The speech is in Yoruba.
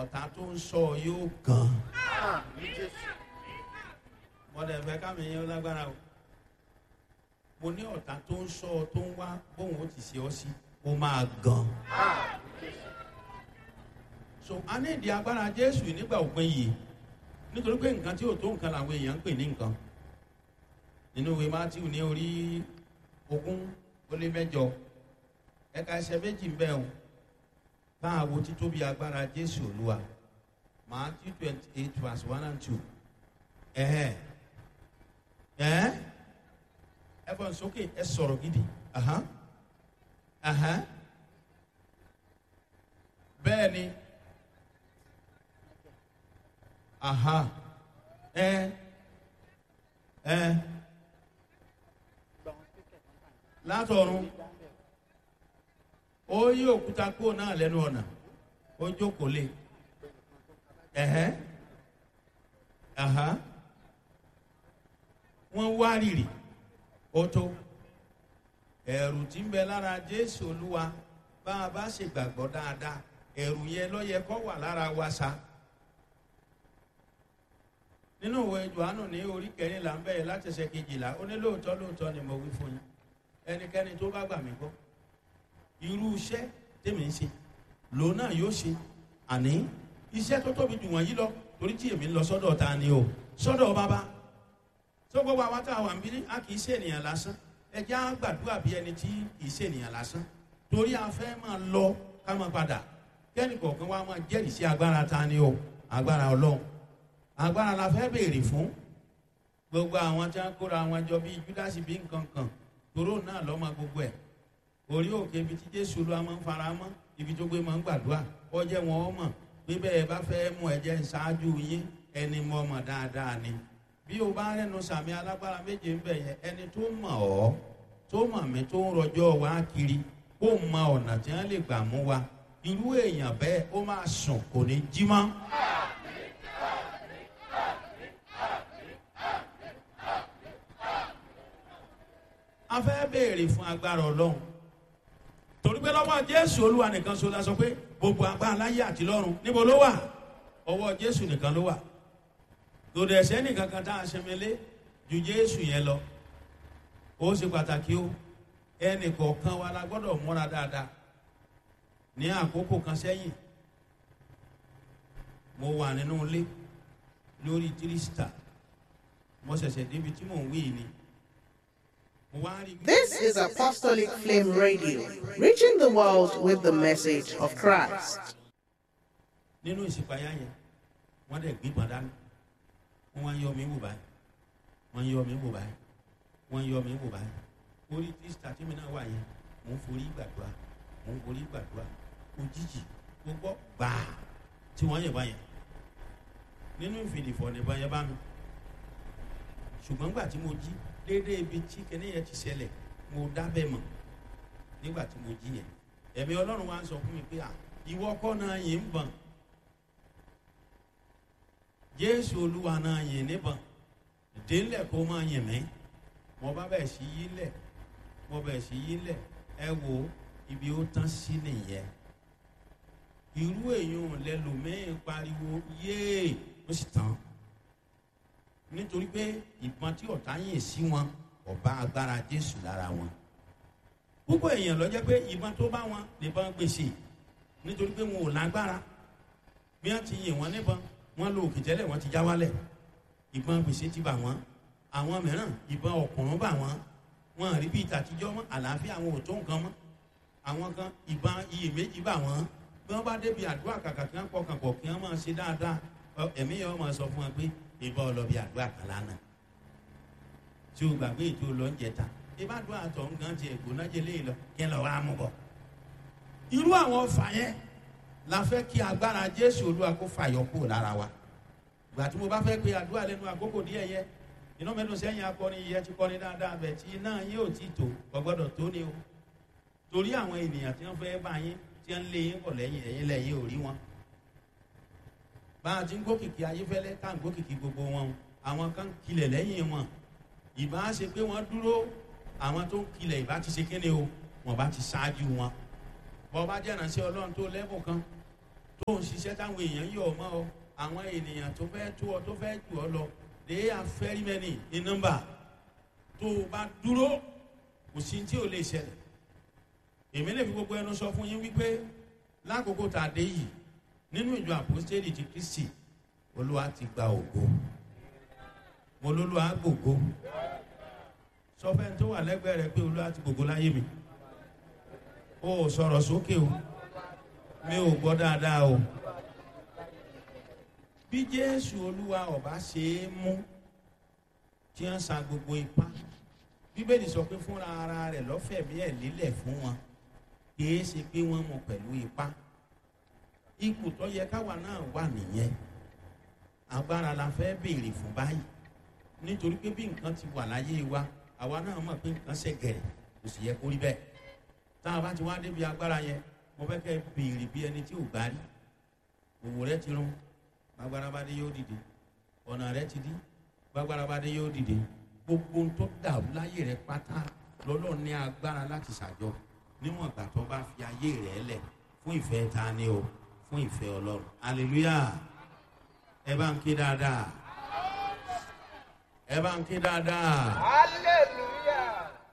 ọ̀tá tó ń sọ yóò gan. mọ̀dẹ̀ fẹ́ kámi yẹn lágbára o mo ní ọ̀tá tó ń sọ tó ń wá bóun ó ti ṣe ọ sí ó máa gan. so a ní ìdí agbára jésù nígbà òpin yìí nítorí pé nǹkan tí ò tó nǹkan làwọn èèyàn ń pè ní nǹkan nínú ìwé matthew ní orí ogún ó lé mẹ́jọ ẹ̀ka ẹsẹ̀ méjì ń bẹ o táà wo títóbi agbára jésù olúwa matthew twenty eight verse one and two ẹ̀hẹ́ ẹ̀hẹ́ ẹ fọ́n sókè ẹ sọ̀rọ̀ gidi ahán ahán bẹ́ẹ̀ ni aha ẹ ẹ látọ̀run ó yí òkúta kúrò náà lẹ́nu ọ̀nà ó jókòó lé ẹ̀hẹ́ aha wọ́n wá rìrì ó tó ẹ̀rù tí ń bẹ lára jésù olúwa bá a bá ṣègbàgbọ́ dáadáa ẹ̀rù yẹn ló yẹ kó wà lára wa sa nínú ìwé johannu ní orí kẹrìnlá ń bẹ̀rẹ̀ láti ṣe kejìlá ó ní lóòótọ́ lóòótọ́ ni mo wí fún yín ẹnikẹ́ni tó bá gbà mí gbọ́ irú iṣẹ́ tèmi ń ṣe lòun náà yóò ṣe àní iṣẹ́ tó tóbi jù wọ̀nyí lọ torí tí èmi ń lọ sọ́dọ̀ ta ni o sọ́dọ̀ bàbá tó gbogbo àwọn tá a wà ń bí a kì í ṣe ènìyàn lásán ẹ jẹ́ á gbàdúrà bí ẹni tí kì í ṣe ènìyàn lásán torí a fẹ́ máa lọ ká máa padà kẹ́ni kọ̀ọ̀kan wa máa jẹ́rìí sí agbára ta ni o agbára ọlọ́run agbára la fẹ́ béèrè fún gbogbo àwọn tí wọn kóra wọn jọ bíi júdásì bíi nǹkan kan toró náà lọ́mọ gbogbo ẹ̀ orí òkè ibi tí jésù ló máa ń fara mọ́ ibi tó gbé máa ń gbàdúrà ọjẹ́ wọn ọ mọ̀ pé bẹ́ẹ̀ bá fẹ́ mú ẹ̀jẹ̀ ṣáájú yín ẹni mọ̀ mọ̀ dáadáa ni bí o bá rẹnu sàmì alágbára méje ń bẹ̀ yẹn ẹni tó mọ̀ ọ́ tó mọ̀ mí tó ń rọjọ́ wá kiri kó mọ ọ̀nà tí wọ́n lè gbà mú wa irú èèyàn bẹ́ẹ̀ ó máa sùn kò ní jí mọ́. a fẹ́ béèrè fún agbára ọlọ́run torí pé lọ́wọ́ jésù olúwa nìkan so la sọ pé gbogbo agbára láyé àti lọ́run níbo ló wà ọwọ́ jésù nìkan ló wà lòdì ẹ̀sẹ̀ nìkan kan tá a ṣẹmẹlé ju jésù yẹn lọ ó ṣe pàtàkì o ẹnì kọ̀ọ̀kan wa la gbọ́dọ̀ múra dáadáa ní àkókò kan sẹ́yìn mo wà nínú ilé lórí tírísítà mo ṣẹ̀ṣẹ̀ débi tí mò ń wí ni This is Apostolic Flame Radio, reaching the world with the message of Christ. nínú ìsìpáyà yẹn wọ́n dẹ̀ gbé gbọ̀n dání wọ́n wá ń yọ mí wò báyìí wọ́n ń yọ mí wò báyìí wọ́n ń yọ mí wò báyìí orí tíṣítà tí mi náà wà yẹn mò ń forí gbàdúrà mò ń forí gbàdúrà òjijì gbogbo gbàá tí wọ́n yẹ̀ báyẹn nínú ìfìdìfọ̀ nìbọn yẹn bá mi ṣùgbọ́n gbà tí mo jí déédéé ibi tí kẹ́ni yẹn ti ṣẹlẹ̀ mo dábẹ́ mọ̀ nígbà tí mo jí yẹn ẹ̀mí ọlọ́run wa ń sọ fún mi pé à ìwọ kọ́ náà yìí ń bọ̀n jésù olúwa náà yìí níbọ̀n délẹ̀ kó máa yìn mí mo bá bẹ̀ sí yí lẹ̀ mo bẹ̀ sí yí lẹ̀ ẹ wo ibi ó tán sí nìyẹn irú èèyàn lẹ́lòmíín pariwo yéè ó sì tán nítorí pé ìbọn tí ọ̀tá yìn sí wọn ọba agbára jésù lára wọn púpọ̀ èèyàn lọ jẹ́ pé ìbọn tó bá wọn nìbọn gbèsè nítorí pé wọn ò lágbára bí wọ́n ti yìn wọ́n níbọn wọ́n lo òkè tẹ́lẹ̀ wọ́n ti já wálẹ̀ ìbọn gbèsè ti bà wọ́n àwọn mìíràn ìbọn ọ̀kùnrún bà wọ́n wọn rí bí ìtàtijọ́ mọ́ àlàáfíà àwọn ò tó nǹkan mọ́ àwọn kan ìbọn iyèméjì bà wọ́n bí wọ́n bá débi àdúrà kàkà kí wọ́n pọkàn pọ̀ kí wọ́n máa ṣe dáadáa ẹ̀mí yẹn wọ́n máa sọ fún wọn pé ìbọn ọlọ́bì àdúrà kan lánàá tí o gbàgbé ètò lọ́njẹta ìbádùn àtọ̀ nǹkan ti ẹ̀gbọ́n náà jẹ́ léyìn lọ kí ẹ lọ wá mú bọ̀. irú àwọn ọfà yẹn la fẹ́ kí agbára jésù olúwa kó fàyọ kúrò lára wa gbà tí mo bá fẹ́ pe àdúrà lẹ́nu àkókò díẹ̀ yẹ iná mẹ́nu sẹ́yìn akọni yẹ ti kọ́ni dáadáa bẹ̀ tí iná yín ò tí tó ọgbọ́dọ̀ tó ni o torí àwọn ènìyàn tí wọ́n fẹ́ bá yín tí wọ́n lé yín pọ̀ lẹ́yìn ẹ̀yìn lẹ́yìn ò rí wọn bá a ti ń gbókìkí ayéfẹ́lẹ́ tá à ń gbókìkí gbogbo wọn àwọn kan kilẹ̀ lẹ́yìn wọn ìbá ṣe pé wọ́n dúró àwọn tó ń kilẹ̀ ìbá ti ṣe kéde o wọ́n bá ti ṣáájú wọn bọ́ bá jẹ́ ìrànṣẹ́ ọlọ́run tó lẹ́bùn kan tó ń ṣiṣẹ́ táwọn èèyàn yọ̀ ọ́ mọ́ ọ àwọn ènìyàn tó fẹ́ tó ọ tó fẹ́ jù ọ lọ they are very many in number tó o bá dúró kò sí tí ò lè ṣẹlẹ̀ èmi lè fi gbogbo ẹnu sọ fún yín wípé lákòókò tá a dé yìí nínú ìjọ àpòstélì ti kristi olúwa ti gba ògo mo lólúwa gbògo sọ fẹ́ tó wà lẹ́gbẹ̀ẹ́ rẹ pé olúwa ti gbògo láyé mi o ò sọ̀rọ̀ sókè o mi ò gbọ́ dáadáa o bí jésù olúwa ọba ṣe é mú tí wọ́n sa gbogbo ipá bíbélì sọ pé fúnra ara rẹ̀ lọ́fẹ̀mí ẹ̀ lélẹ̀ fún wọn kìí ṣe pé wọ́n mú pẹ̀lú ipá ipò tó yẹ káwa náà wà nìyẹn agbára la fẹ́ béèrè fún báyìí nítorí pé bí nǹkan ti wà láyé wa àwa náà mọ̀ pé nǹkan ṣe gẹ̀rẹ̀ kò sì yẹ kó rí bẹ́ẹ̀ tá a bá ti wá débi agbára yẹn mo fẹ́ kẹ́ béèrè bí ẹni tí ò gbá rí òwò rẹ ti rún gbàgbára bá dé yóò dìde ọ̀nà rẹ ti dí gbàgbára bá dé yóò dìde gbogbo ohun tó dàrú láyé rẹ pátá lọ́lọ́run ní agbára láti ṣàjọ níwọ̀n ìgbà tó bá fi ayé rẹ lẹ̀ fún ìfẹ́ ta ni o fún ìfẹ́ ọlọ́run hallelujah ẹ bá ń ké dáadáa ẹ bá ń ké dáadáa. hallelujah.